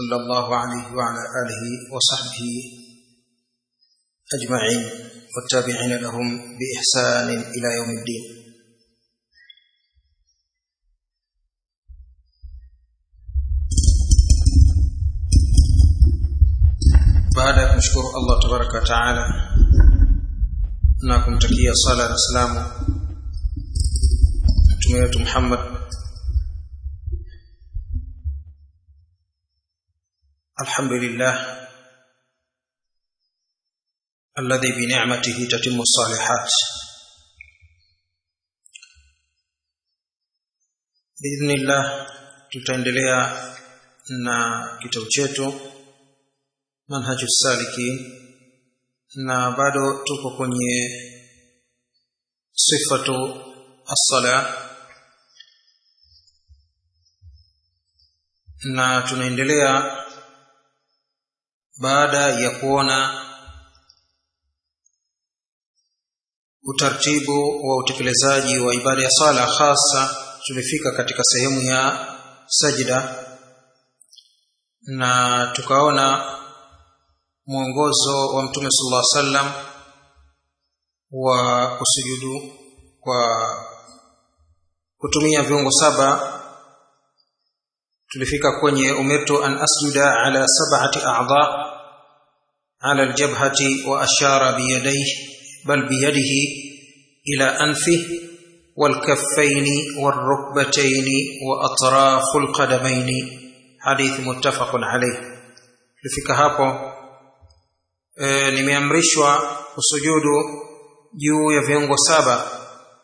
صلى الله عليه وعلى آله وصحبه أجمعين والتابعين لهم بإحسان إلى يوم الدين baada ya kumshukuru Allah tabaraka wa taala na kumtakia sala na salamu mtume wetu Muhammad alhamdulillah alladhi bi ni'matihi tatimmu salihat biidhnillah tutaendelea na kitabu chetu manhaju salikin na bado tuko kwenye sifatu as-sala na tunaendelea baada ya kuona utaratibu wa utekelezaji wa ibada ya sala hasa tulifika katika sehemu ya sajida na tukaona mwongozo wa mtume sallallahu alaihi wasallam wa kusujudu kwa kutumia viungo saba tulifika kwenye umirtu an asjuda ala sab'ati a'dha ala aljabhati wa ashara biyadayhi bal biyadihi ila anfihi والكفين والركبتين واطراف القدمين حديث متفق عليه لفika hapo e, nimeamrishwa kusujudu juu ya viungo saba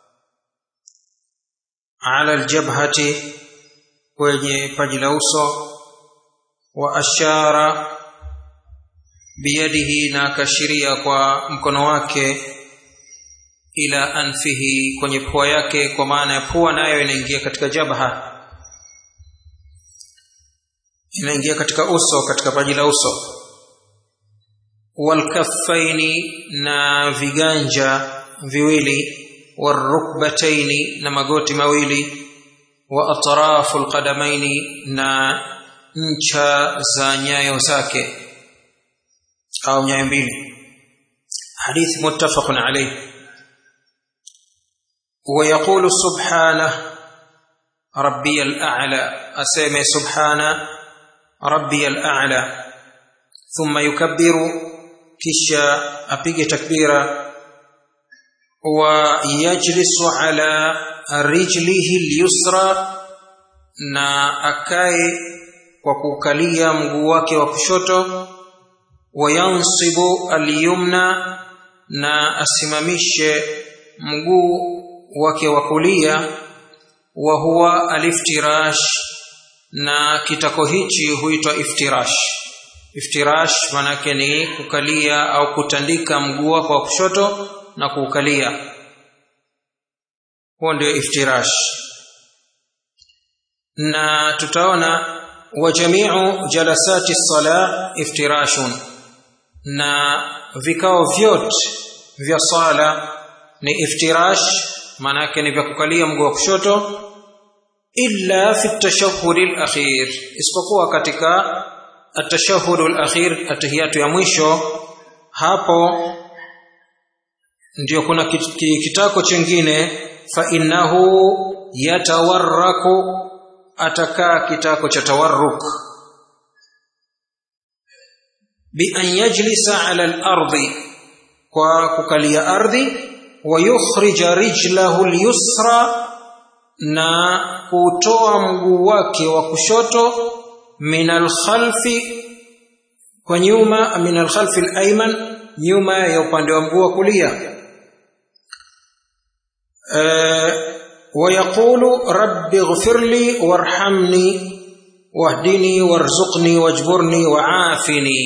ala aljabhati kwenye paji la uso wa ashara biyadihi na akashiria kwa mkono wake ila anfihi kwenye pua yake kwa maana ya pua nayo inaingia katika jabha inaingia katika uso katika paji la uso walkaffaini na viganja viwili warukbataini na magoti mawili wa atrafu alqadamaini na ncha za nyayo zake au nyayo mbili hadithi muttafaqun alayhi ويقول سبحانه ربي الأعلى أسمي سبحانه ربي الأعلى ثم يكبر كشا أبيج تكبيرا ويجلس على رجله اليسرى na akae kwa kukalia mguu wake wa kushoto wayansibu alyumna na asimamishe mguu wake wa kulia wa huwa aliftirash na kitako hichi huitwa iftirash iftirash manake ni kukalia au kutandika mguu wako wa kushoto na kuukalia huo ndio iftirash na tutaona wa jamiu jalasati sala iftirashun na vikao vyote vya sala ni iftirash maana yake ni vya kukalia mguu wa kushoto illa fi tashahhud al-akhir isipokuwa katika at-tashahhud al-akhir atahiyatu ya mwisho hapo ndio kuna kitako chingine fa innahu yatawarraku atakaa kitako cha tawarruk bi an yajlisa ala al-ardi kwa kukalia ardhi ويخرج رجله اليسرى na kutoa mguu wake wa kushoto min alkhalfi kwa nyuma min alkhalfi alayman nyuma ya upande wa mguu wa kulia ويقول رب اغفر لي وارحمني واهدني وارزقني واجبرني وعافني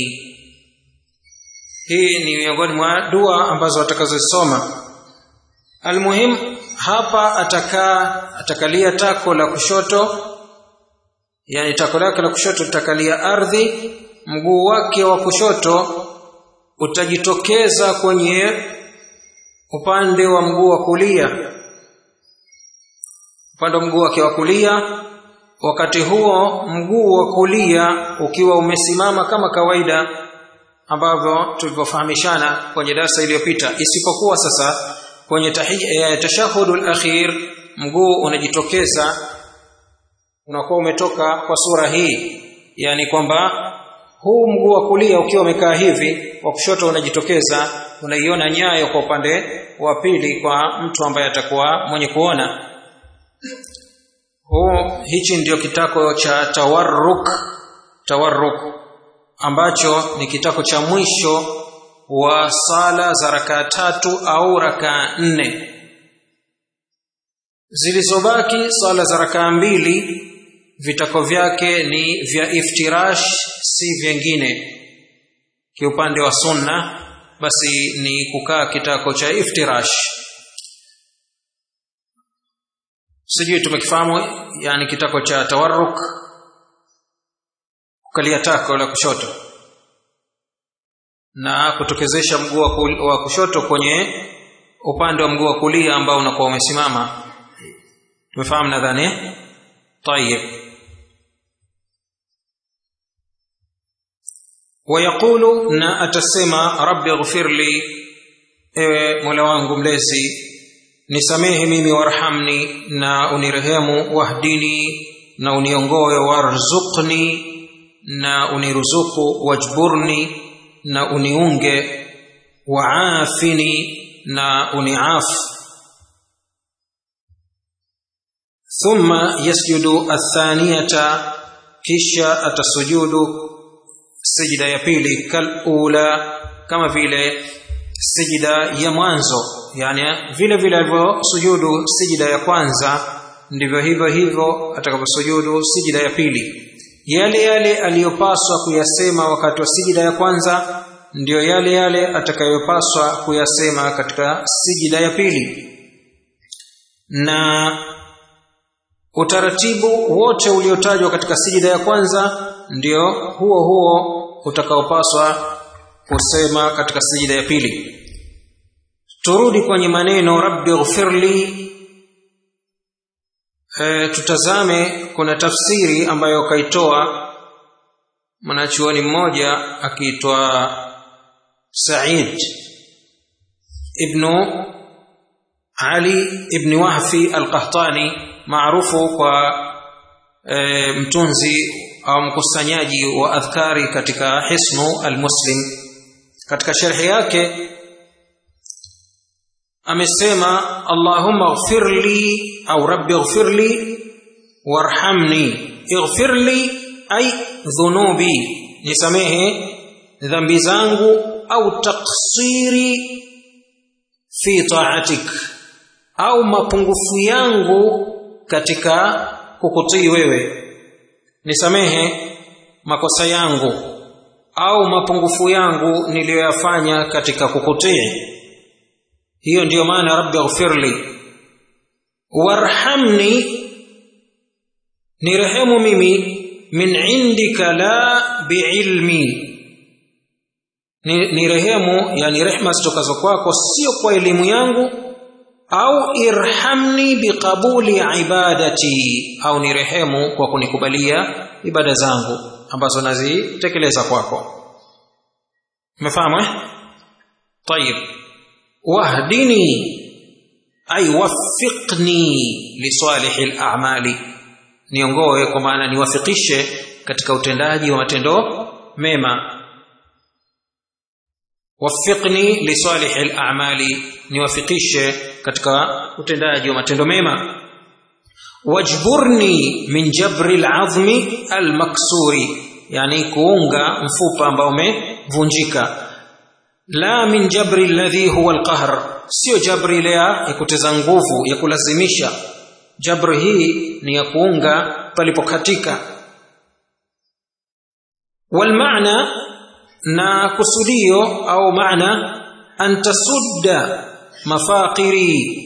hii ni miongoni mwa dua ambazo watakazosoma almuhim hapa atakaa atakalia tako la kushoto yani tako lake la kushoto litakalia ardhi mguu wake wa kushoto utajitokeza kwenye upande wa mguu wa kulia upande wa mguu wake wa kulia wakati huo mguu wa kulia ukiwa umesimama kama kawaida ambavyo tulivyofahamishana kwenye darasa iliyopita isipokuwa sasa kwenye tashahudul akhir mguu unajitokeza unakuwa umetoka kwa sura hii yani kwamba huu mguu wa kulia ukiwa umekaa hivi wa kushoto unajitokeza unaiona nyayo kwa upande wa pili kwa mtu ambaye atakuwa mwenye kuona huu hichi ndio kitako cha tawarruk tawarruk ambacho ni kitako cha mwisho wa sala za rakaa tatu au rakaa nne zilizobaki sala za rakaa mbili vitako vyake ni vya iftirash si vyengine kiupande wa sunna basi ni kukaa kitako cha iftirash sijui tumekifahamu yani kitako cha tawarruk kukalia tako la kushoto na kutokezesha mguu wa kushoto kwenye upande wa mguu wa kulia ambao unakuwa umesimama tumefahamu nadhani طيب ويقول na atasema rabbi ighfir li ewe mola wangu mlezi nisamehe mimi warhamni na unirehemu wahdini na uniongoe warzuqni na uniruzuku wajburni na uniunge waafini na uniafu thumma yasjudu athaniyata kisha atasujudu sijida ya pili kalula kama vile sijida ya mwanzo yani vile vile alivyosujudu sijida ya kwanza ndivyo hivyo hivyo atakaposujudu sijida ya pili yale yale aliyopaswa kuyasema wakati wa sijida ya kwanza ndiyo yale yale atakayopaswa kuyasema katika sijida ya pili na utaratibu wote uliotajwa katika sijida ya kwanza ndio huo huo utakaopaswa kusema katika sijida ya pili turudi kwenye maneno rabbi ghfirli e, tutazame kuna tafsiri ambayo kaitoa mwanachuoni mmoja akiitwa said ibnu ali ibni wahfi alqahtani maarufu kwa e, mtunzi au mkusanyaji wa adhkari katika hisnu almuslim katika sharhi yake amesema allahumma ighfirli au rabbi ighfirli warhamni ighfirli ay dhunubi nisamehe dhambi zangu au taksiri fi taatik au mapungufu yangu katika kukutii wewe nisamehe makosa yangu au mapungufu yangu niliyoyafanya katika kukutii hiyo ndiyo maana rabbi ighfirli warhamni nirehemu mimi min indika la biilmi ni, ni rehemu yani rehma zitokazo kwako sio kwa elimu yangu au irhamni biqabuli ibadati au ni rehemu kwa kunikubalia ibada zangu ambazo nazitekeleza kwako umefahamu eh tayib wahdini ay waffiqni lisalihi al-a'mali niongoe kwa maana niwafikishe katika utendaji wa matendo mema waffiqni lisalihi al-a'mali niwafikishe katika utendaji wa matendo mema wajburni min jabri al-'azmi al-maksuri yani kuunga mfupa ambao umevunjika la min jabri alladhi huwa alqahr sio jabri ile ya kuteza nguvu ya kulazimisha jabri hii ni ya kuunga palipokatika walmaana na kusudio au maana an tasudda mafaqiri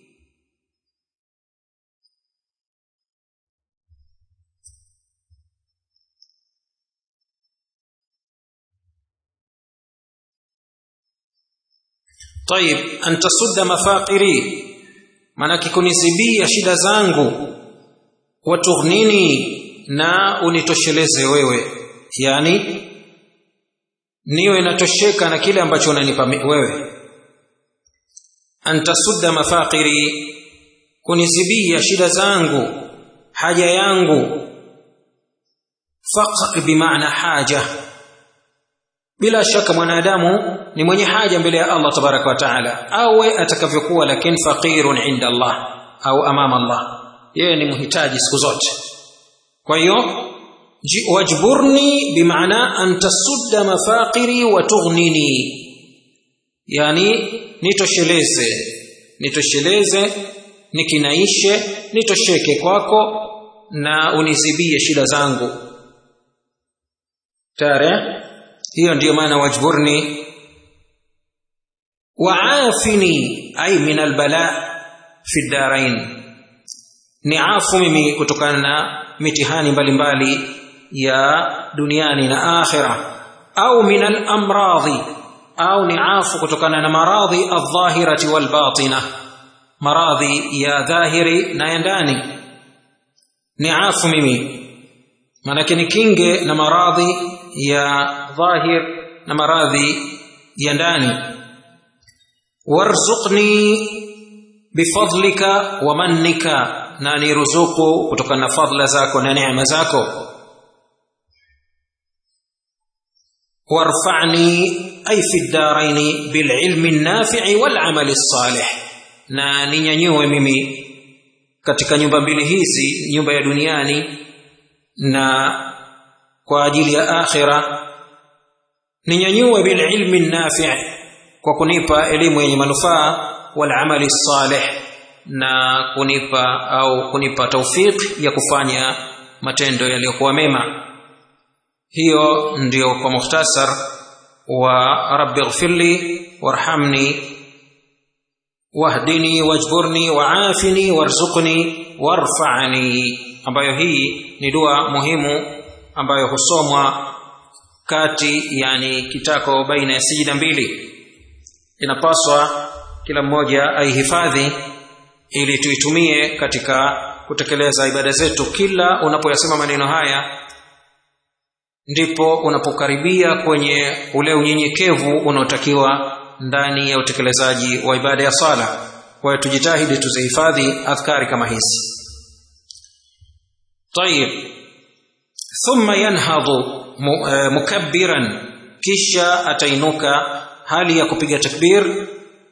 طيب an tasudda mafaqiri maanake kunizibia shida zangu watughnini na unitosheleze wewe yani niwe natosheka na kile ambacho unanipa wewe antasudda mafaqiri kunizibia shida zangu haja yangu faqr bimaana haja bila shaka mwanadamu ni mwenye haja mbele ya Allah tabaraka wa taala awe atakavyokuwa lakini faqirun inda Allah au amama Allah yeye ni mhitaji siku zote kwa hiyo wajburni bimaana an tasudda mafaqiri wa tughnini yani nitosheleze nitosheleze nikinaishe nitosheke kwako na unizibie shida zangu tare hiyo ndiyo maana wajburni waafini ay min albala fi ddarain niafu mimi kutokana na mitihani mbalimbali ya duniani na akhira au min alamradhi au niafu kutokana na maradhi aldhahirati walbatina maradhi ya dhahiri na ya ndani niafu mimi maanake nikinge na maradhi ya dhahir na maradhi ya ndani warzuqni bifadlika wa mannika na niruzuku kutokana na fadla zako na neema zako warfa'ni ay fi ddaraini bililmi nafi'i wal amali salih na ninyanyue mimi katika nyumba mbili hizi nyumba ya duniani na kwa ajili ya akhira ninyanyue bililmi nafi' kwa kunipa elimu yenye manufaa wal amali salih na kunipa au kunipa taufik ya kufanya matendo yaliyokuwa mema hiyo ndio kwa mukhtasar wa rabbi ighfirli warhamni wahdini wajburni waafini warzuqni warfa'ni ambayo hii ni dua muhimu ambayo husomwa kati yani kitako baina ya sijida mbili inapaswa kila mmoja aihifadhi ili tuitumie katika kutekeleza ibada zetu kila unapoyasema maneno haya ndipo unapokaribia kwenye ule unyenyekevu unaotakiwa ndani ya utekelezaji wa ibada ya sala kwa hiyo tujitahidi tuzihifadhi adhkari kama hizi tayib thumma yanhadhu mukabbiran kisha atainuka hali ya kupiga takbir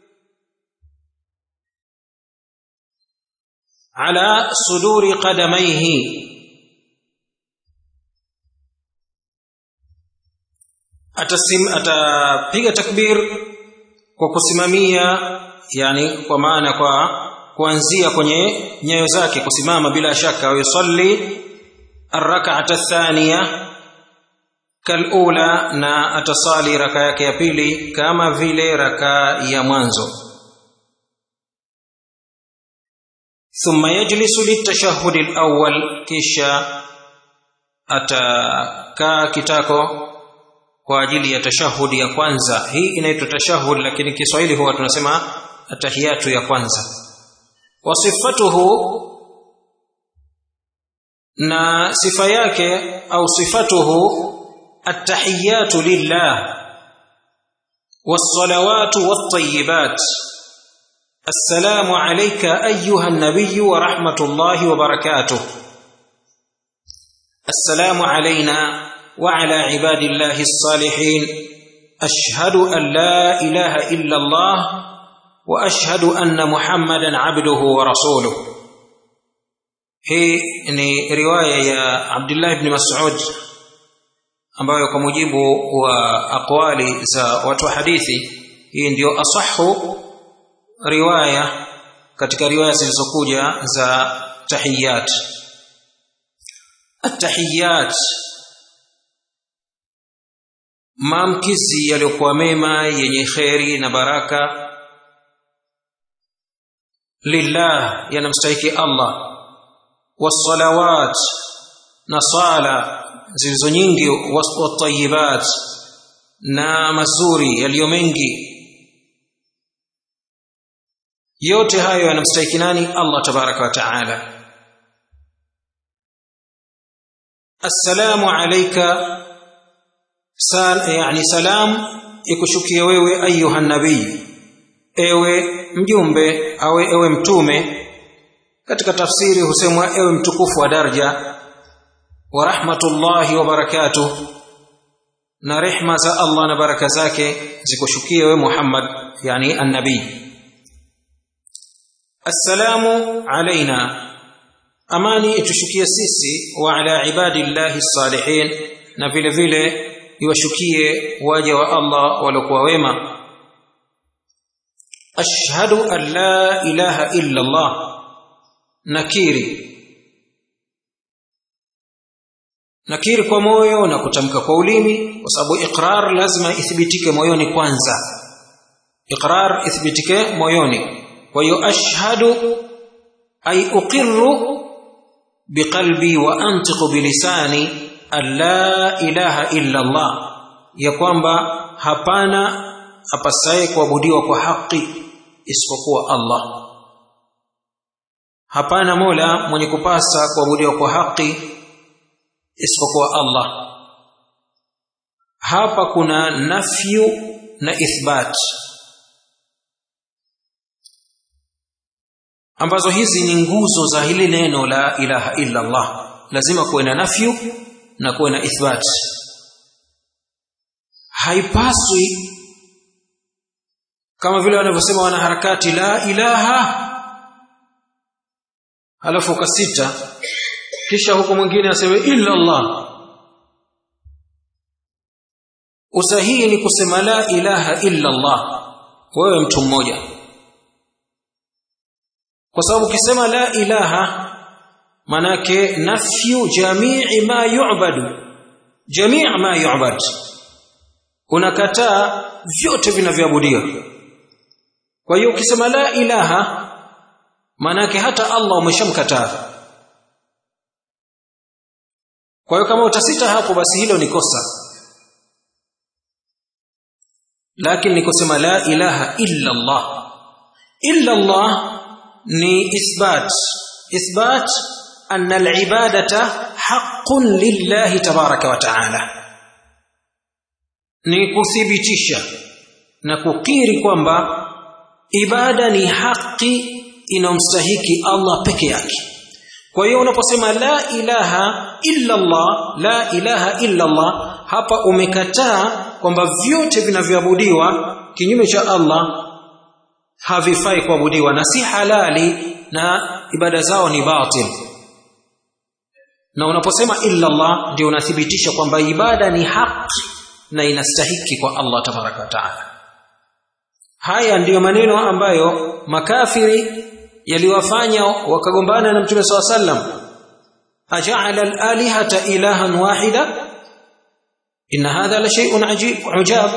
ala suduri qadamaihi atasim atapiga takbir kwa kusimamia yani kwa maana kwa kuanzia kwenye nyayo zake kusimama bila shaka yusalli arrak'ata athaniya kalula na atasali raka yake ya pili kama vile raka ya mwanzo thumma yajlisu litashahhud alawwal kisha atakaa kitako kwa ajili ya tashahudi ya kwanza hii inaitwa tashahud lakini Kiswahili huwa tunasema atahiyatu ya kwanza wasifatuhu na sifa yake au sifatuhu التحيات لله والصلوات والطيبات السلام عليك ايها النبي ورحمه الله وبركاته السلام علينا وعلى عباد الله الصالحين اشهد ان لا اله الا الله واشهد ان محمدا عبده ورسوله هي روايه يا عبد الله بن مسعود ambayo kwa mujibu wa aqwali za watu wa hadithi hii ndiyo asahu riwaya katika riwaya zilizokuja za tahiyat atahiyat maamkizi yaliyokuwa mema yenye kheri na baraka lillah yanamstahiki allah wassalawat na sala zilizo nyingi watayibat na mazuri yaliyo mengi yote hayo yanamstahiki nani Allah tabaraka wa taala assalamu alayka sal, yani salam ikushukie wewe ayuha nabii ewe mjumbe au ewe mtume katika tafsiri husemwa ewe mtukufu wa daraja wa rahmatullahi wa barakatuh na rehma za Allah na baraka zake zikushukie wewe Muhammad yani annabii assalamu alaina amani itushukie sisi wa ala ibadillahi salihin na vile vile iwashukie waja wa Allah waliokuwa wema ashhadu an la ilaha illa Allah nakiri nakiri kwa moyo na kutamka kwa ulimi kwa sababu iqrar lazima ithibitike moyoni kwanza iqrar ithibitike moyoni kwa hiyo ashhadu ay uqirru biqalbi wa antiqu bilisani an la ilaha illa Allah ya kwamba hapana apasaye kuabudiwa kwa haki isipokuwa Allah hapana mola mwenye kupasa kuabudiwa kwa haki isipokuwa Allah hapa kuna nafyu na ithbat ambazo hizi ni nguzo za hili neno la ilaha illa Allah lazima kuwe na nafyu na kuwe na ithbat haipaswi kama vile wanavyosema wanaharakati la ilaha halafu kasita kisha huko mwingine aseme illa Allah usahihi ni kusema la ilaha illa Allah wewe mtu mmoja kwa sababu ukisema la ilaha manake nafyu jamii ma yu'badu jamii ma yu'bad unakataa vyote vinavyoabudiwa kwa hiyo ukisema la ilaha manake hata Allah umeshamkataa kwa hiyo kama utasita hapo basi hilo ni kosa lakini ni kusema la ilaha illa Allah illa Allah ni ithbat ithbat anna al-ibadata haqqun lillahi tabaraka wa ta'ala ni kuthibitisha na kukiri kwamba ibada ni haki inamstahiki Allah peke yake kwa hiyo unaposema la ilaha illa Allah la ilaha illa Allah hapa umekataa kwamba vyote vinavyoabudiwa kinyume cha Allah havifai kuabudiwa na si halali na ibada zao ni batil na unaposema illa Allah ndio unathibitisha kwamba ibada ni haki na inastahiki kwa Allah tabaraka wa taala haya ndiyo maneno ambayo makafiri yaliwafanya wakagombana na mtume saw sallam aja'ala al-alihata ilahan wahida inna hadha la shay'un ajib ujab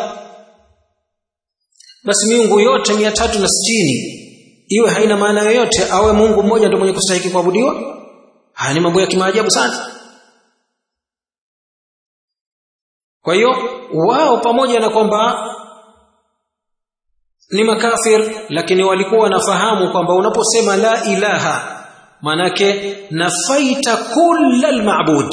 basi miungu yote 360 iwe haina maana yoyote awe Mungu mmoja ndio mwenye kustahili kuabudiwa haya ni mambo ya kimaajabu sana kwa hiyo wao pamoja na kwamba ni makafir lakini walikuwa wanafahamu kwamba unaposema la ilaha manake nafaita kulla almabud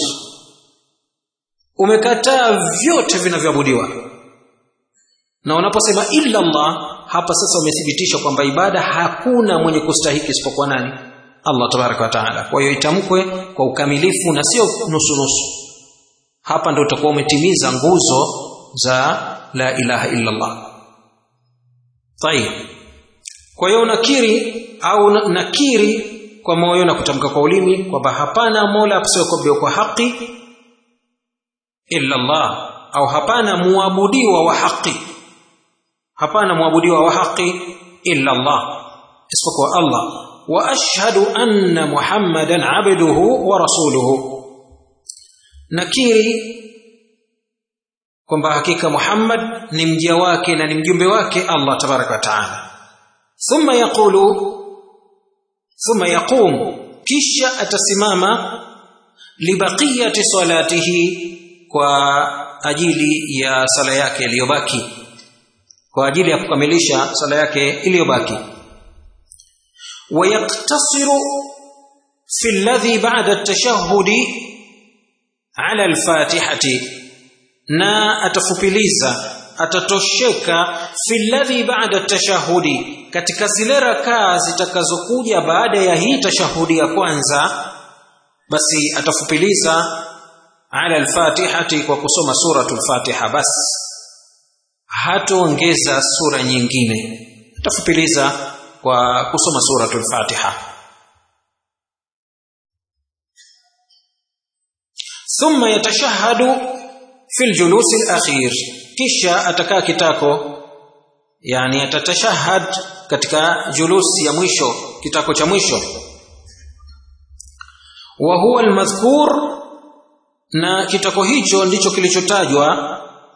umekataa vyote vinavyoabudiwa na unaposema illa Allah hapa sasa umethibitisha kwamba ibada hakuna mwenye kustahiki isipokuwa nani Allah tabaraka wa taala kwa hiyo itamkwe kwa ukamilifu na sio nusu nusu hapa ndio utakuwa umetimiza nguzo za la ilaha illa Allah Tayib. Kwa hiyo nakiri au nakiri kwa moyo na kutamka kwa ulimi kwamba hapana mola akusiyekuabudiwa kwa haki illa Allah au hapana muabudiwa wa haki hapana muabudiwa wa haki illa Allah isipokuwa Allah wa ashhadu anna Muhammadan abduhu wa rasuluhu nakiri kwamba hakika Muhammad ni mja wake na ni mjumbe wake Allah tabaraka wa taala thumma yaqulu thumma yaqum kisha atasimama libaqiyati salatihi kwa ajili ya sala yake iliyobaki kwa ajili ya kukamilisha sala yake iliyobaki ويقتصر في الذي بعد التشهد ala alfatihati na atafupiliza atatosheka fi ladhi ba'da tashahudi katika zile rakaa zitakazokuja baada ya hii tashahudi ya kwanza basi atafupiliza ala alfatihati kwa kusoma suratul fatiha bas hatoongeza sura nyingine atafupiliza kwa kusoma suratul fatiha ثم يتشهد في الجلوس الأخير kisha atakaa kitako yani atatashahad katika julusi ya mwisho kitako cha mwisho wa huwa almadhkur na kitako hicho ndicho kilichotajwa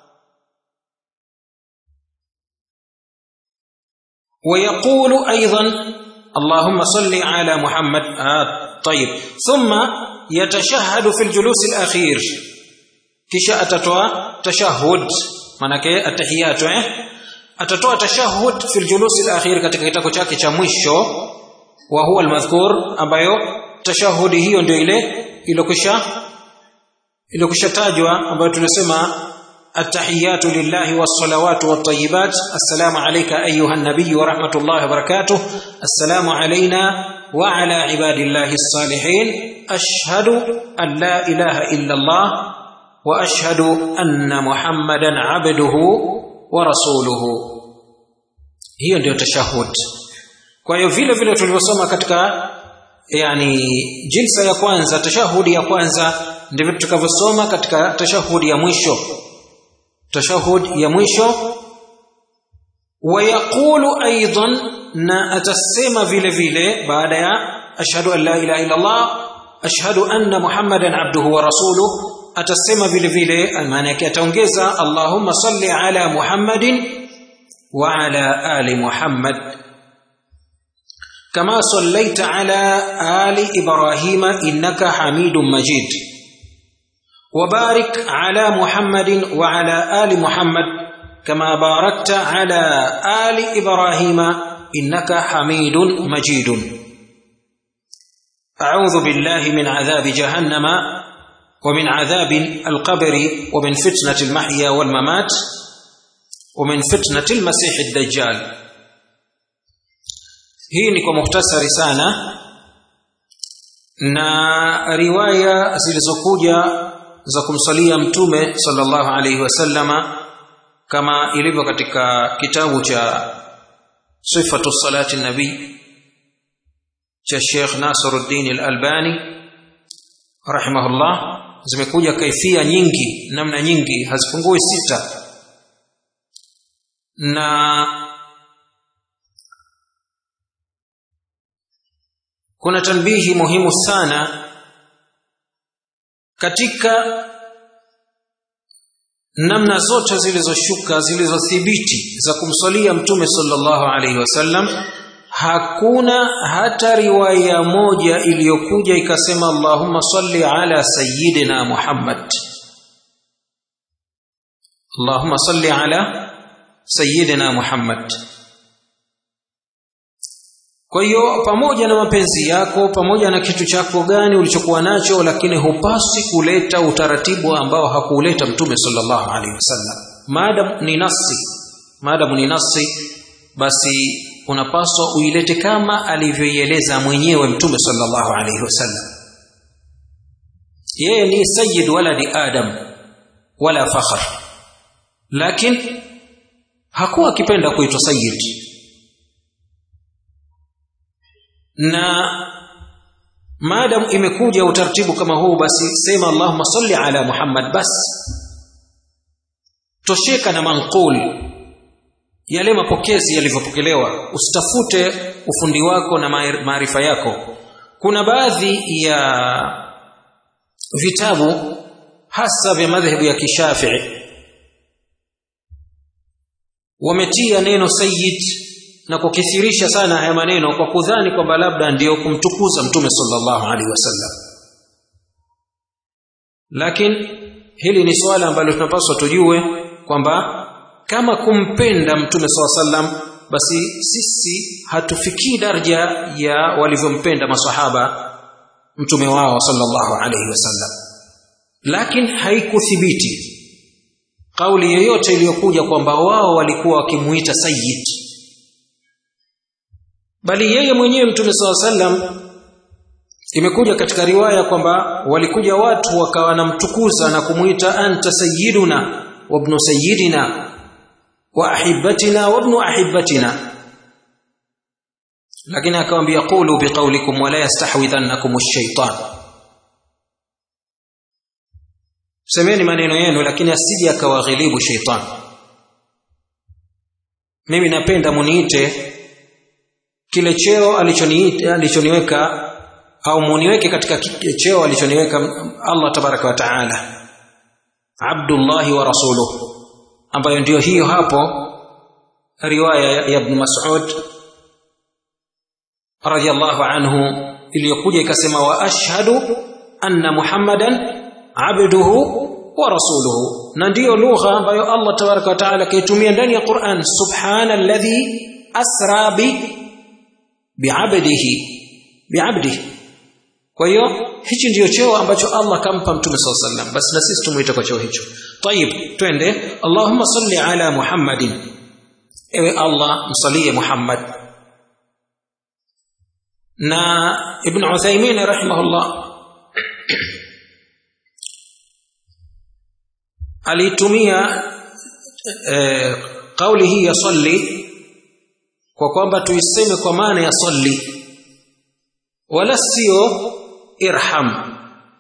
ويقول ايضا اللهم صل على محمد آه طيب ثم يتشهد في الجلوس الاخير kisha atatoa tashahud manake atahiyatu eh atatoa tashahud fil julus al-akhir katika kitako chake cha mwisho wa huwa al-madhkur ambayo tashahudi hiyo ndio ile ilokisha ilokisha tajwa ambayo tunasema التحيات لله والصلوات والطيبات السلام عليك أيها النبي ورحمة الله وبركاته السلام علينا وعلى عباد الله الصالحين أشهد أن لا إله إلا الله واشهد ان محمدا عبده ورسوله hiyo ndio tashahud kwa hiyo vile vile tulivyosoma katika yani jilsa ya kwanza tashahudi ya kwanza ndivyo tutakavyosoma katika tashahudi ya mwisho tashahud ya mwisho wayaqulu aidan na atasema vile vile baada ya ashhadu an la ilaha illa allah ashhadu anna muhammadan abduhu wa rasuluhu atasema vile vile maana yake ataongeza Allahumma salli ala Muhammadin wa ala ali Muhammad kama sallaita ala ali Ibrahim innaka Hamidum Majid وبارك على محمد وعلى آل محمد كما باركت على آل إبراهيم إنك حميد مجيد أعوذ بالله من عذاب جهنم ومن عذاب القبر ومن فتنة المحيا والممات ومن فتنة المسيح الدجال hii ni kwa muhtasari sana na riwaya zilizokuja za kumsalia mtume sallallahu alaihi wasallama kama ilivyo katika kitabu cha sifatu salati nabii cha Sheikh Nasiruddin Al-Albani rahimahullah zimekuja kaifia nyingi namna nyingi hazipungui sita na kuna tanbihi muhimu sana katika namna zote zilizoshuka zilizothibiti za kumswalia mtume sallallahu alaihi wasallam hakuna hata riwaya moja iliyokuja ikasema Allahumma salli ala sayyidina Muhammad Allahumma salli ala sayyidina Muhammad kwa hiyo pamoja na mapenzi yako pamoja na kitu chako gani ulichokuwa nacho lakini hupasi kuleta utaratibu ambao hakuuleta mtume sallallahu alaihi wasallam maadamu ni nasi maadamu ni nasi basi unapaswa uilete kama alivyoieleza mwenyewe mtume sallallahu alaihi wasallam yeye ni sayyid waladi adam wala fakhr lakini hakuwa akipenda kuitwa sayyid na maadamu imekuja utaratibu kama huu basi sema allahumma salli ala muhammad bas tosheka na manqul yale mapokezi yalivyopokelewa usitafute ufundi wako na maarifa yako kuna baadhi ya vitabu hasa vya madhehebu ya kishafii wametia neno sayyid na kukithirisha sana haya maneno kwa kudhani kwamba labda ndiyo kumtukuza mtume sallallahu alaihi wasallam lakini hili ni swala ambalo tunapaswa tujue kwamba kama kumpenda mtume saa sallam basi sisi hatufikii daraja ya walivyompenda masahaba mtume wao sallallahu alaihi wasallam lakini haikuthibiti kauli yoyote iliyokuja kwamba wao walikuwa wakimuita sayyid bali yeye mwenyewe mtume saa sallam imekuja katika riwaya kwamba walikuja watu wakawa wanamtukuza na kumuita anta sayyiduna wa ibnu sayyidina wa ahibatina wa ibnu ahibatina lakini akamwambia qulu biqaulikum wala yastahwidhannakum ash-shaytan semeni maneno yenu lakini asije akawaghilibu sheitan mimi napenda muniite kile cheo alichoniita alichoniweka au muniweke katika cheo alichoniweka Allah tabaraka wa taala Abdullah wa rasuluhu ambayo ndiyo hiyo hapo riwaya ya Ibn Mas'ud radiyallahu anhu iliyokuja ikasema wa ashhadu anna Muhammadan abduhu wa rasuluhu na ndiyo lugha ambayo Allah tabaraka wa taala kaitumia ndani ya Qur'an subhana alladhi asra bi bi'abdihi bi'abdihi kwa hiyo hichi ndiyo cheo ambacho Allah kampa mtume SAW sallam basi na sisi tumuite kwa cheo hicho tayib twende Allahumma salli ala Muhammadin ewe Allah msalie Muhammad na Ibn Uthaymeen rahimahullah alitumia eh, kauli hii ya salli kwa kwamba tuiseme kwa maana ya salli wala sio irham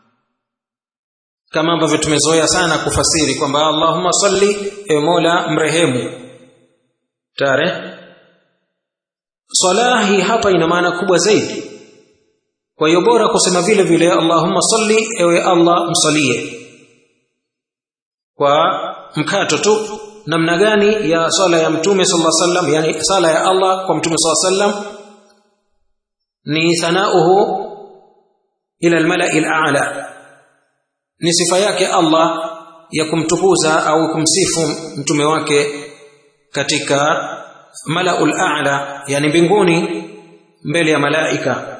kama ambavyo tumezoea sana kufasiri kwamba Allahumma salli e Mola mrehemu tare salahi hapa ina maana kubwa zaidi kwa hiyo bora kusema vile vile Allahumma salli ewe Allah msalie kwa mkato tu namna gani ya sala ya mtume sallallahu alaihi wasallam yani sala ya Allah kwa mtume sallallahu alaihi wasallam ni thanauhu ila almala'i al'a ni sifa yake Allah ya kumtukuza au kumsifu mtume wake katika mala'ul a'la yani mbinguni mbele ya malaika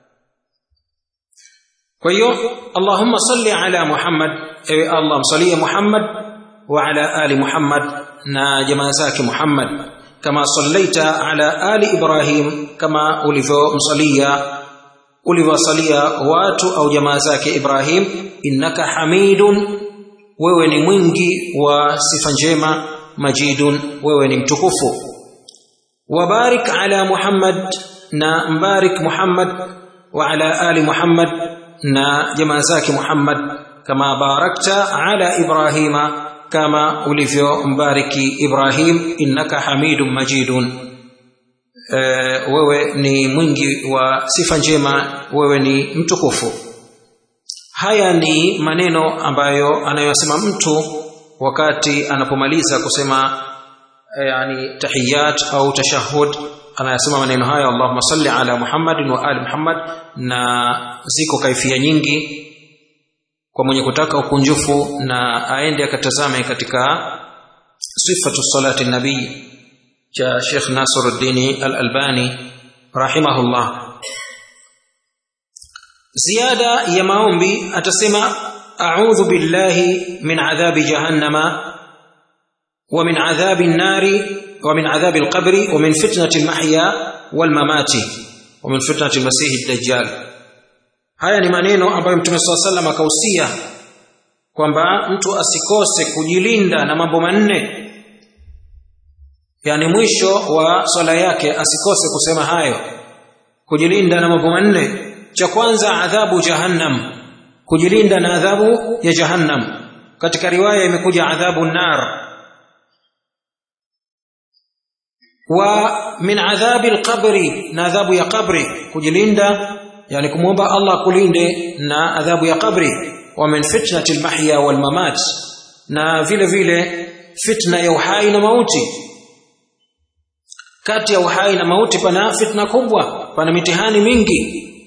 kwa hiyo Allahumma salli ala Muhammad ewe Allah msalie Muhammad wa ala ali Muhammad na jamaa zake Muhammad kama sallaita ala ali Ibrahim kama ulivyomsalia ulivyosalia watu au jamaa zake Ibrahim innaka hamidun wewe ni mwingi wa sifa njema majidun wewe ni mtukufu wabarik ala Muhammad na mbarik Muhammad wa ala ali Muhammad na jamaa zake Muhammad kama barakta ala Ibrahima kama ulivyombariki Ibrahim innaka hamidun majidun e, wewe ni mwingi wa sifa njema wewe ni mtukufu haya ni maneno ambayo anayosema mtu wakati anapomaliza kusema e, yani tahiyat au tashahud anayasema maneno haya Allahumma salli ala Muhammadin wa ali Muhammad na ziko kaifia nyingi kwa mwenye kutaka ukunjufu na aende akatazame katika sifatu salati nabii cha Sheikh Nasiruddin Al-Albani rahimahullah ziada ya maombi atasema a'udhu billahi min adhabi jahannama wa min adhabi an-nari wa min adhabi al-qabri wa min fitnati al-mahya wal-mamati wa min fitnati al-masih ad-dajjal haya ni maneno ambayo mtume swalla sallam akahusia kwamba mtu asikose kujilinda na mambo manne yani mwisho wa swala yake asikose kusema hayo kujilinda na mambo manne cha kwanza adhabu jahannam kujilinda na adhabu ya jahannam katika riwaya imekuja adhabu nar wa min adhabi alqabri na adhabu ya qabri kujilinda yani kumwomba Allah kulinde na adhabu ya qabri wa min fitnati almahya walmamat na vile vile fitna ya uhai na mauti kati ya uhai na mauti pana fitna kubwa pana mitihani mingi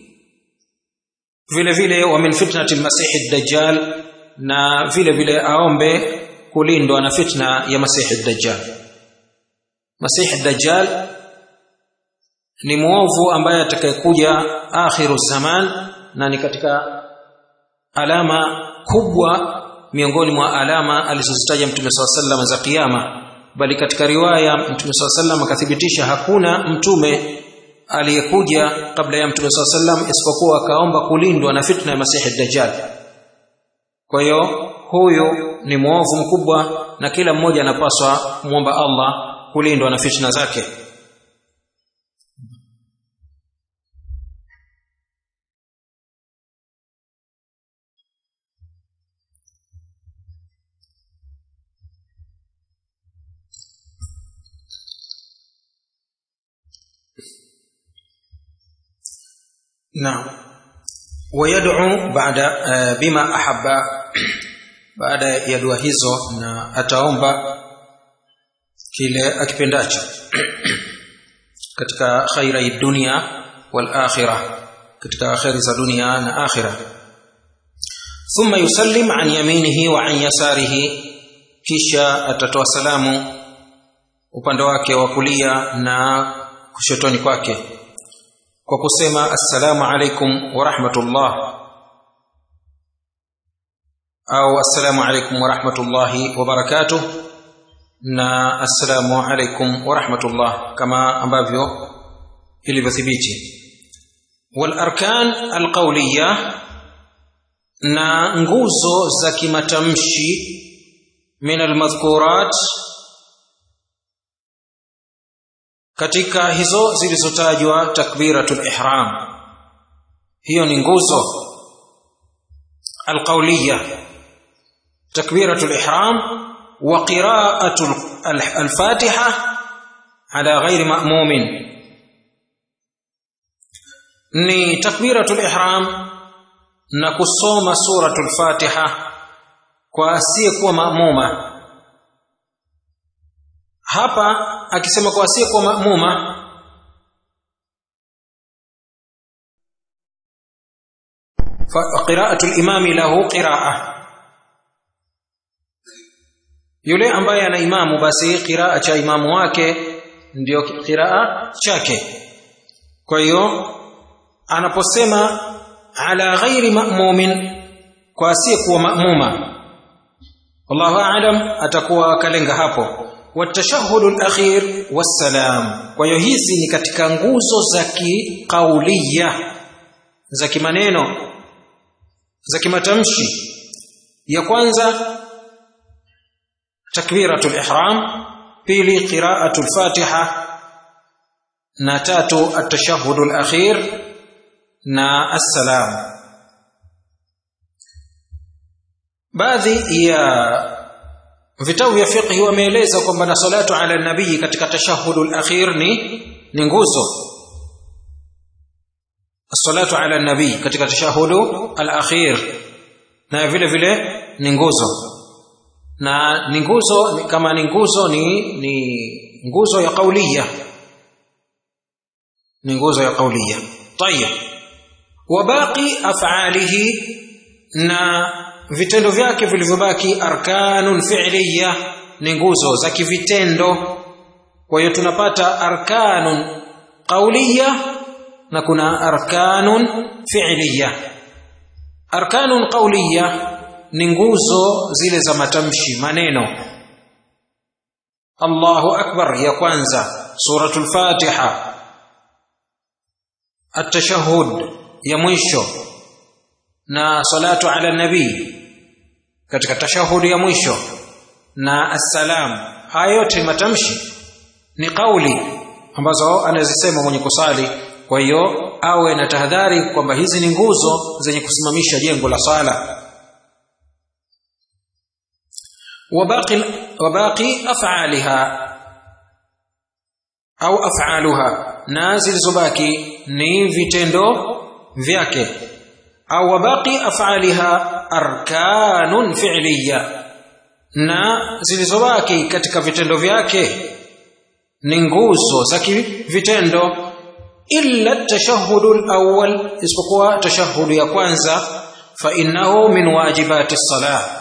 vile vile wa min fitnati almasih ad-dajjal na vile vile aombe kulindwa na fitna ya masih ad-dajjal masih ad-dajjal ni muovu ambaye atakayekuja akhiru zaman na ni katika alama kubwa miongoni mwa alama alizozitaja mtume saa sallam za kiyama bali katika riwaya mtume saa sallam akathibitisha hakuna mtume aliyekuja kabla ya mtume saa sallam isipokuwa akaomba kulindwa na fitna ya masihi dajjal kwa hiyo huyu ni mwovu mkubwa na kila mmoja anapaswa kumwomba allah kulindwa na fitna zake نعم ويدعو بعد بما أحب baada ya dua hizo na ataomba kile akipendacho katika khaira dunia wal akhirah katika khairi za dunia na akhirah thumma yusallim an yaminihi wa an yasarihi kisha atatoa salamu upande wake wa kulia na kushotoni kwake kwa kusema assalamu alaikum wa rahmatullah au assalamu alaikum wa rahmatullahi wa barakatuh na assalamu alaikum wa rahmatullah kama ambavyo ilivyothibiti wal arkan alqawliya na nguzo za kimatamshi min almadhkurat katika hizo zilizotajwa takbiratul ihram hiyo ni nguzo alqawliya takbiratul ihram wa qira'atul al-fatiha ala ghairi ma'mumin ni takbiratul ihram na kusoma suratul fatiha kwa asiyekuwa maamuma hapa akisema kwa asiyekuwa maamuma qira'atu al-imami lahu qira'a yule ambaye ana imamu basi qiraa cha imamu wake ndio qiraa chake kwa hiyo anaposema ala ghairi ma'mumin kwa asiyekuwa ma'muma wallahu a'lam atakuwa kalenga hapo watashahhudu al-akhir wassalam kwa hiyo hizi ni katika nguzo za kiqauliya za kimaneno za kimatamshi ya kwanza takbiratul ihram pili qira'atul fatiha na tatu at-tashahhudul akhir na assalam baadhi ya vitabu vya fiqh wameeleza kwamba na salatu ala nabii katika tashahhudul akhir ni ni nguzo salatu ala nabii katika tashahudu al-akhir na vile vile ni nguzo na ni nguzo kama ni nguzo ni ni nguzo ya kauliya ni nguzo ya kauliya tayeb wa baqi af'alihi na vitendo vyake vilivyobaki arkanun fi'liya ni nguzo za kivitendo kwa hiyo tunapata arkanun qauliya na kuna arkanun fi'liya arkanun qauliya ni nguzo zile za matamshi maneno Allahu akbar ya kwanza suratul fatiha at-tashahhud ya mwisho na salatu ala nabii katika tashahhud ya mwisho na assalam haya yote matamshi ni kauli ambazo anazisema mwenye kusali kwa hiyo awe na tahadhari kwamba hizi ni nguzo zenye kusimamisha jengo la sala وباقي وباقي افعالها au af'aluha na zilizobaki ni vitendo vyake au wabaqi af'aliha arkanun fi'liya na zilizobaki katika vitendo vyake ni nguzo za vitendo illa tashahudu al-awwal isipokuwa tashahudu ya kwanza fa innahu min wajibati as-salah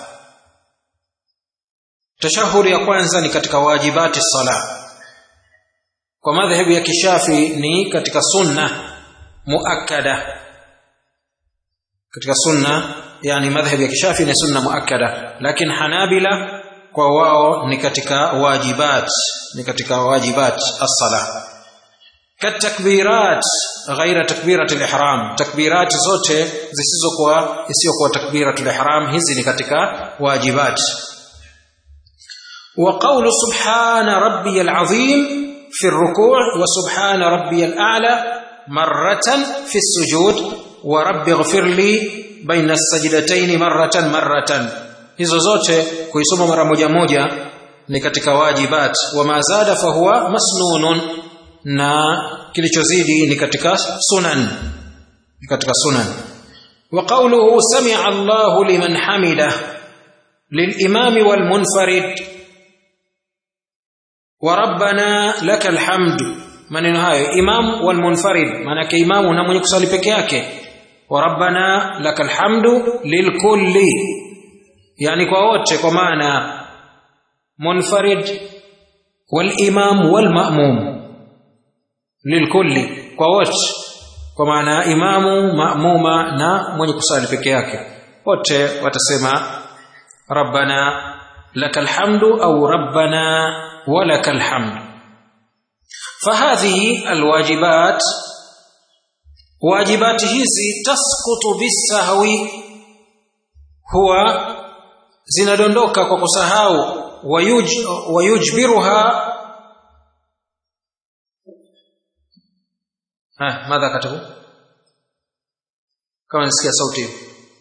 tashahudi ya kwanza ni katika wajibati sala kwa madhehebu ya kishafi ni katika sunna muakkada katika sunna yani madhhabi ya kishafi ni sunna muakkada lakini hanabila kwa wao ni katika wajibat ni katika wajibat as-sala katakbirat ghaira takbirat al-ihram takbirat zote zisizokuwa isiyokuwa takbirat al-ihram hizi ni katika wajibat وقول سبحان ربي العظيم في الركوع وسبحان ربي الأعلى مرة في السجود ورب اغفر لي بين السجدتين مرة مرة hizo zote kuisoma mara moja moja ni katika wajibat wa mazada fahuwa masnunun na kilichozidi ni katika sunan ni katika sunan wa qawluhu sami'a Allahu liman hamida للإمام والمنفرد وربنا لك الحمد maneno hayo imam wal munfarid maana imamu na mwenye kusali peke yake wa rabbana lakal hamdu lilkulli yani kwa wote kwa maana munfarid wal imam wal ma'mum lilkulli kwa wote kwa maana imamu ma'muma na mwenye kusali peke yake wote watasema rabbana lakal hamdu au rabbana walakal hamdu فهذه الواجبات واجبات hizi tasqutu bisahwi huwa zinadondoka kwa kusahau wayuj, wayujbiruha ha madha katabu kama nisikia sauti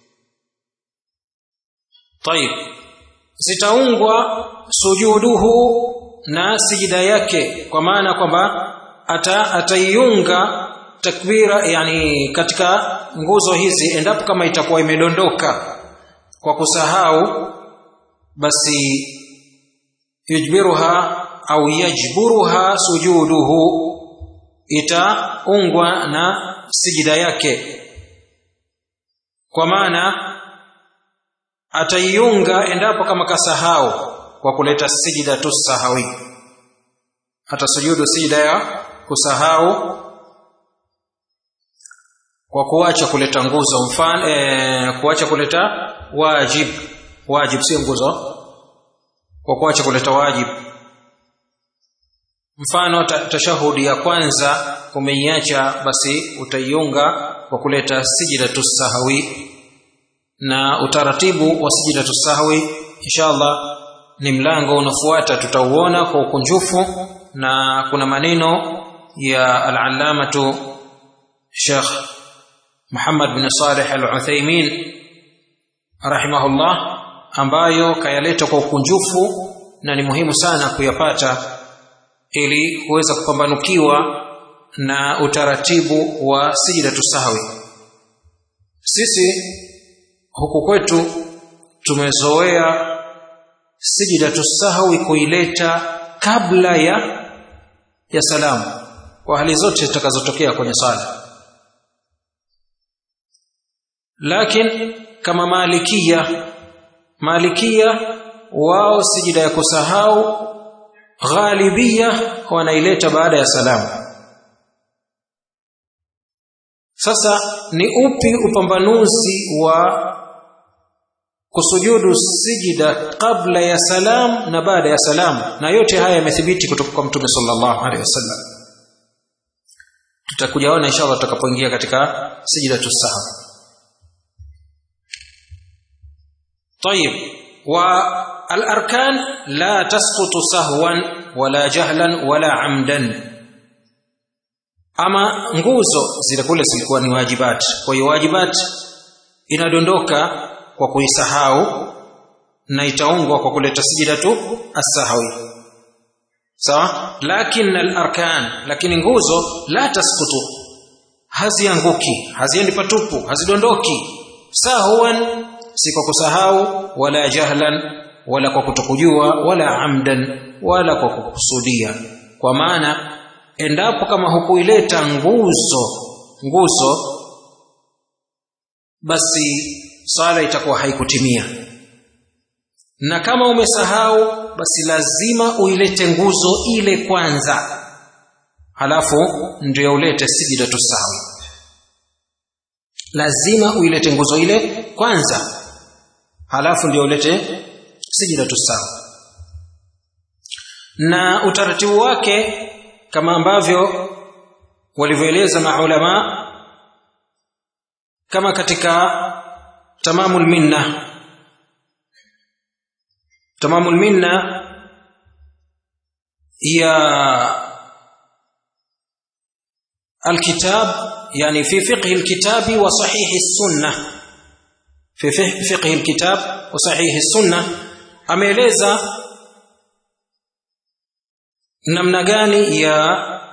طيب zitaungwa sujuduhu na sijida yake kwa maana kwamba ata ataiunga takbira yani katika nguzo hizi endapo kama itakuwa imedondoka kwa kusahau basi yujbiruha au yajburuha sujuduhu itaungwa na sijida yake kwa maana ataiunga endapo kama kasahau kwa kuleta sijida tu sahawi atasujudu sijida ya kusahau kwa kuacha kuleta nguzo mfano e, kuacha kuleta wajib wajib sio nguzo kwa kuacha kuleta wajib mfano tashahudi ya kwanza umeiacha basi utaiunga kwa kuleta sijida tu sahawi na utaratibu wa sijida tu sahawi inshallah ni mlango unafuata tutauona kwa ukunjufu na kuna maneno ya al-allamatu Sheikh Muhammad bin Saleh al-Uthaymeen rahimahullah ambayo kayaleta kwa ukunjufu na ni muhimu sana kuyapata ili kuweza kupambanukiwa na utaratibu wa sijidatu sahwi sisi huku kwetu tumezoea sijidatu sahwi kuileta kabla ya ya salamu kwa hali zote zitakazotokea kwenye sala lakini kama malikia malikia wao sijida ya kusahau ghalibia wanaileta baada ya salamu sasa ni upi upambanuzi wa kusujudu sijida kabla ya salam na baada ya salam na yote haya yamethibiti kutoka kwa mtume sallallahu alaihi wasallam tutakujaona inshallah tutakapoingia katika sijida tusahau طيب والاركان لا تسقط سهوا ولا جهلا ولا عمدا ama nguzo zile kule zilikuwa ni wajibat kwa hiyo wajibat inadondoka kwa kuisahau na itaungwa kwa kuleta sijida tu as-sahwi sawa lakin al-arkan lakini nguzo la tasqutu hazianguki haziendi patupu hazidondoki sahwan si kwa kusahau wala jahlan wala kwa kutokujua wala amdan wala kwa kukusudia kwa maana endapo kama hukuileta nguzo nguzo basi sala itakuwa haikutimia na kama umesahau basi lazima uilete nguzo ile kwanza halafu ndio ulete sijidatu sawi lazima uilete nguzo ile kwanza halafu ndio ulete sijidatu sawa na utaratibu wake kama ambavyo walivyoeleza maulama kama katika tamamul minna tamamul minna ya الكتاب يعني في فقه الكتاب وصحيح السنة في فقه الكتاب وصحيح السنة ameeleza namna gani ya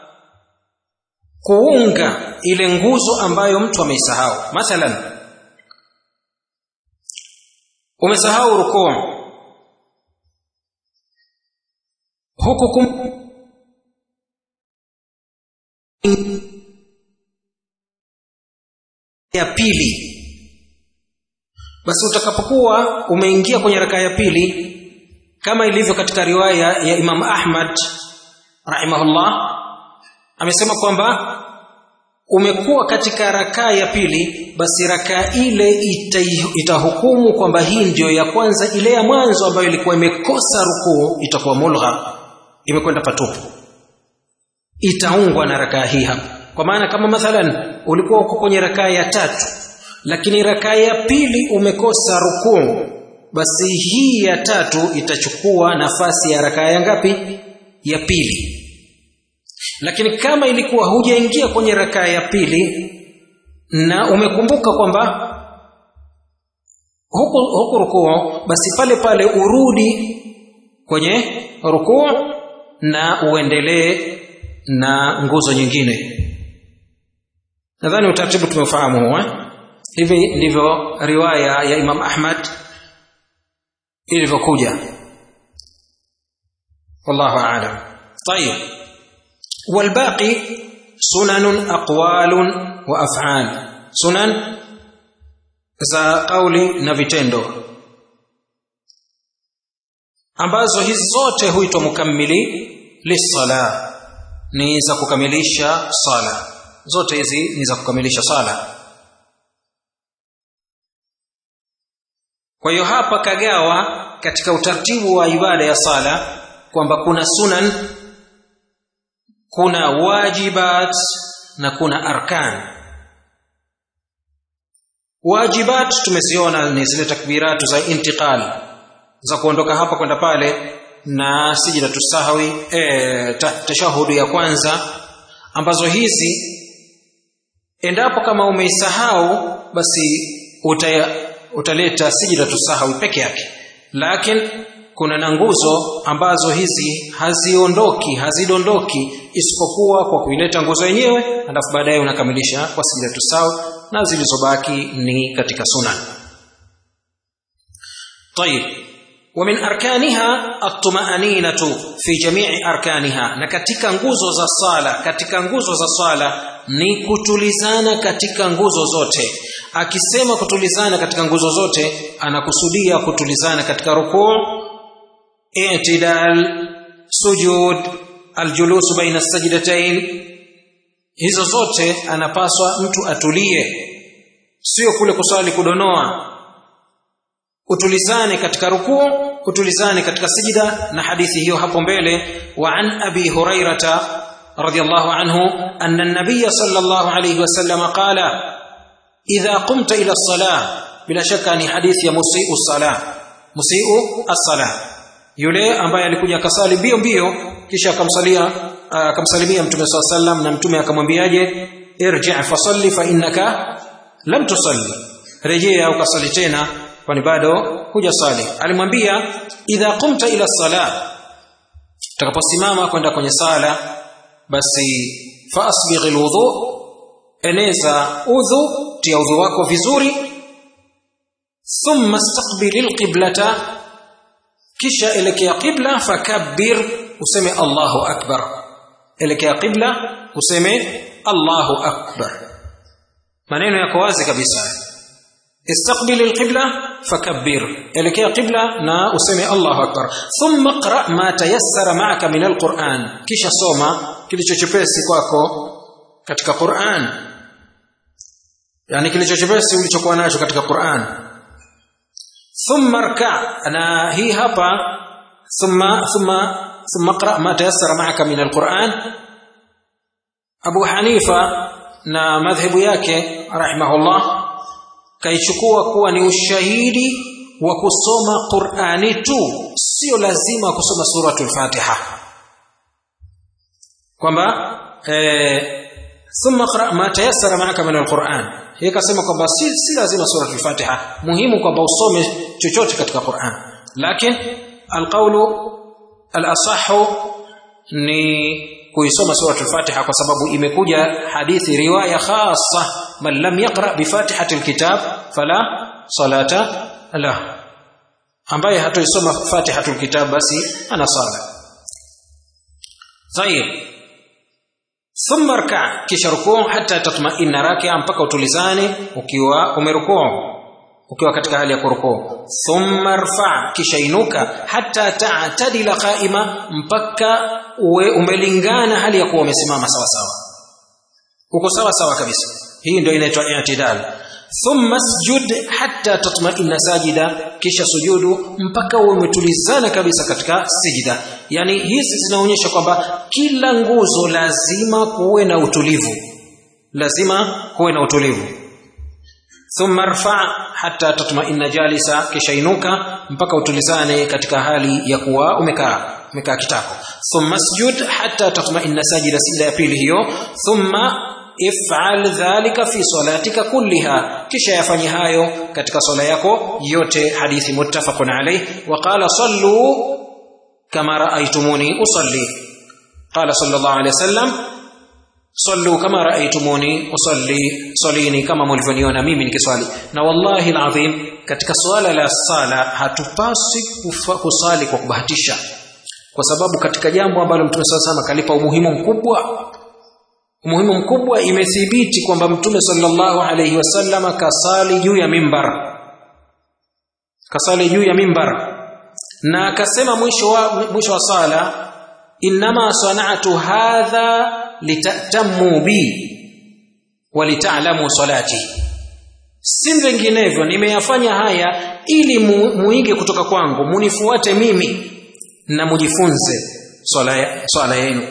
kuunga ile nguzo ambayo mtu ameisahau mathalan umesahau rukuu huku kum ya pili basi utakapokuwa umeingia kwenye rakaa ya pili kama ilivyo katika riwaya ya Imam Ahmad rahimahullah amesema kwamba umekuwa katika rakaa ya pili basi rakaa ile ita, itahukumu kwamba hii ndiyo ya kwanza ile ya mwanzo ambayo ilikuwa imekosa rukuu itakuwa mulgha imekwenda patupu itaungwa na rakaa hii hapa kwa maana kama mathalan ulikuwa uko kwenye rakaa ya tatu lakini rakaa ya pili umekosa rukuu basi hii ya tatu itachukua nafasi ya rakaa ya ngapi ya pili lakini kama ilikuwa hujaingia kwenye rakaa ya pili na umekumbuka kwamba huku, huku rukuu basi pale pale urudi kwenye rukuu na uendelee na nguzo nyingine nadhani utaratibu tumeufahamu huo eh? hivi ndivyo riwaya ya Imam Ahmad ilivyokuja wallahu aalam طيب والباقي سنن أقوال وأفعال سنن za kauli na vitendo ambazo hizi zote huitwa mukammili lisala ni za kukamilisha sala zote hizi ni za kukamilisha sala kwa hiyo hapa kagawa katika utaratibu wa ibada ya sala kwamba kuna sunan kuna wajibat na kuna arkan wajibat tumeziona ni zile takbiratu za intiqal za kuondoka hapa kwenda pale na sijidatu sahwi e, tashahudu ya kwanza ambazo hizi endapo kama umeisahau basi uta, utaleta sijidatu sahwi peke yake lakini kuna na nguzo ambazo hizi haziondoki hazidondoki isipokuwa kwa kuileta nguzo yenyewe alafu baadaye unakamilisha kwa sijidatu sahwi na zilizobaki ni katika sunan طيب ومن أركانها الطمأنينة في جميع أركانها na katika nguzo za sala katika nguzo za sala ni kutulizana katika nguzo zote akisema kutulizana katika nguzo zote anakusudia kutulizana katika rukuu i'tidal sujud aljulus baina sajdatain hizo zote anapaswa mtu atulie sio kule kusali kudonoa utulizane katika rukuu utulizane katika sijida na hadithi hiyo hapo mbele wa an abi hurairata radiyallahu anhu anna an-nabiy sallallahu alayhi wasallam qala idha qumta ila as-salah bila shaka ni hadithi ya musii'u as-salah musii'u as-salah yule ambaye alikuja akasali mbio mbio kisha akamsalia akamsalimia mtume swalla sallam na mtume akamwambiaje irji' fasalli fa innaka lam tusalli rejea ukasali tena kwani bado hujasali alimwambia idha qumta ila sala utakaposimama kwenda kwenye sala basi fasbigh alwudu eneza udhu tia udhu wako vizuri thumma istaqbil alqiblata kisha elekea qibla fakabbir useme Allahu akbar elekea qibla useme Allahu akbar maneno yako wazi kabisa استقبل القبلة فكبر إليك قبلة نا أسمي الله أكبر ثم اقرأ ما تيسر معك من القرآن كيش صوما كيش تشبسي kwako katika Qur'an yani kilicho chepesi ulichokuwa nacho katika Qur'an thumma rka na hii hapa thumma thumma thumma qra ma tayassara ma'aka min alquran Abu Hanifa na madhhabu yake rahimahullah kaichukua kuwa ni ushahidi wa kusoma Qur'ani tu sio lazima kusoma suratul Fatiha kwamba eh thumma qra ma tayassara ma'aka min alquran hii kasema kwamba si, si lazima suratul Fatiha muhimu kwamba usome chochote katika Qur'an lakini alqawlu al-asahhu ni kuisoma suratul Fatiha kwa sababu imekuja hadithi riwaya khassa man lam yaqra bi fatihatil kitab fala salata la ambaye hatoisoma fatihatul kitab basi ana sala طيب ثم اركع kisha rukuu hata tatma'inna raki'a mpaka utulizane ukiwa umerukuu ukiwa katika hali ya kurukuu thumma rfa kisha inuka hata ta'tadila qa'ima mpaka uwe umelingana hali ya kuwa umesimama sawa sawa uko sawa sawa kabisa hii ndio inaitwa i'tidal thumma sujud hatta tatma'inna sajida kisha sujudu mpaka uwe umetulizana kabisa katika sijida yani hizi zinaonyesha kwamba kila nguzo lazima kuwe na utulivu lazima kuwe na utulivu thumma rfa hatta tatma'inna jalisa kisha inuka mpaka utulizane katika hali ya kuwa umekaa umekaa kitako thumma sujud hatta tatma'inna sajida sida ya pili hiyo thumma if'al dhalika fi salatika kulliha kisha yafanye hayo katika swala yako yote hadithi muttafaqun alayh wa qala sallu kama ra'aytumuni usalli qala sallallahu alayhi wasallam sallu kama ra'aytumuni usalli salini kama mlivyoniona mimi nikiswali na wallahi alazim katika swala la sala hatupasi kusali kwa kubahatisha kwa sababu katika jambo ambalo mtume sallallahu kalipa umuhimu mkubwa umuhimu mkubwa imethibiti kwamba mtume sallallahu alayhi wasallama kasali juu ya mimbar kasali juu ya mimbar na akasema mwisho wa mwisho wa sala inma sana'tu hadha litatamu bi walitalamu salati si vinginevyo nimeyafanya haya ili mu, muige kutoka kwangu munifuate mimi na mujifunze swala swala yenu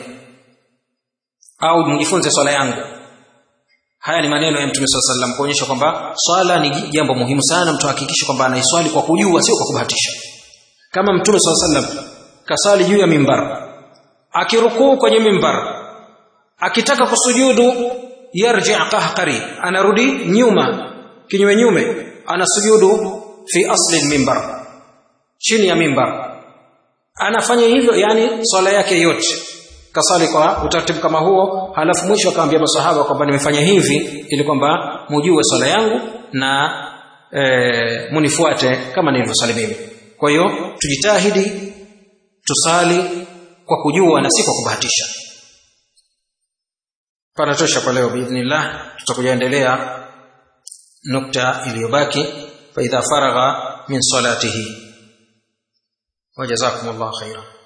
au mjifunze swala yangu haya ni maneno ya mtume swalla sallam kuonyesha kwamba swala ni jambo muhimu sana mtu hakikishe kwamba anaiswali kwa kujua sio kwa kubahatisha kama mtume swalla sallam kasali juu ya mimbar akirukuu kwenye mimbar akitaka kusujudu yarji qahqari anarudi nyuma kinyume nyume anasujudu fi asli mimbar chini ya mimbar anafanya hivyo yani swala yake yote kasali kwa utaratibu kama huo halafu mwisho akamwambia masahaba kwamba nimefanya hivi ili kwamba mujue swala yangu na e, munifuate kama nilivyosali mimi kwa hiyo tujitahidi tusali kwa kujua na si kwa kubahatisha panatosha kwa leo biidhnillah tutakuja endelea nukta iliyobaki fa idha faragha min salatihi wajazakumullahu khairan